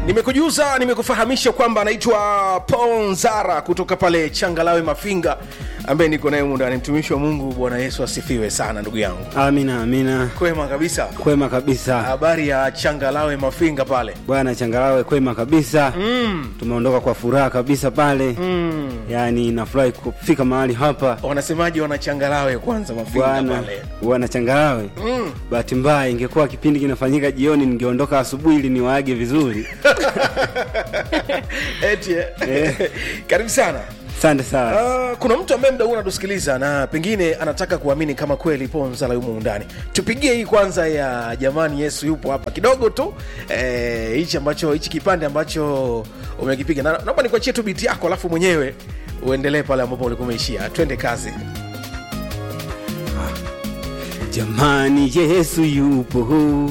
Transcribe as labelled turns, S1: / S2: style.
S1: nimekujuza nimekufahamisha kwamba anaitwa ponzara kutoka pale changalawe mafinga ambaye niko naye mundani mtumishi wa mungu bwana yesu asifiwe sana ndugu yangu
S2: Amina, amina.
S1: kwema kabisa
S2: Kwema kabisa
S1: habari ya changalawe mafinga pale
S2: bwana Changalawe, kwema kabisa mm. Tumeondoka kwa furaha kabisa pale mm. Yaani nafurahi kufika mahali hapa
S1: wanasemaji wanachangalawe kwanza mafinga
S2: bwana
S1: pale
S2: bwana Changalawe mm. Bahati mbaya ingekuwa kipindi kinafanyika jioni, ningeondoka asubuhi ili niwaage vizuri.
S1: eti eh. karibu sana
S2: Asante sana.
S1: Uh, kuna mtu ambaye mda huu anatusikiliza na pengine anataka kuamini kama kweli ponzala yumo ndani tupigie hii kwanza ya jamani yesu yupo hapa kidogo tu eh, hichi ambacho hichi kipande ambacho umekipiga na naomba nikuachie tu biti yako alafu mwenyewe uendelee pale ambapo ulikuwa umeishia twende kazi
S2: Jamani, Yesu yupo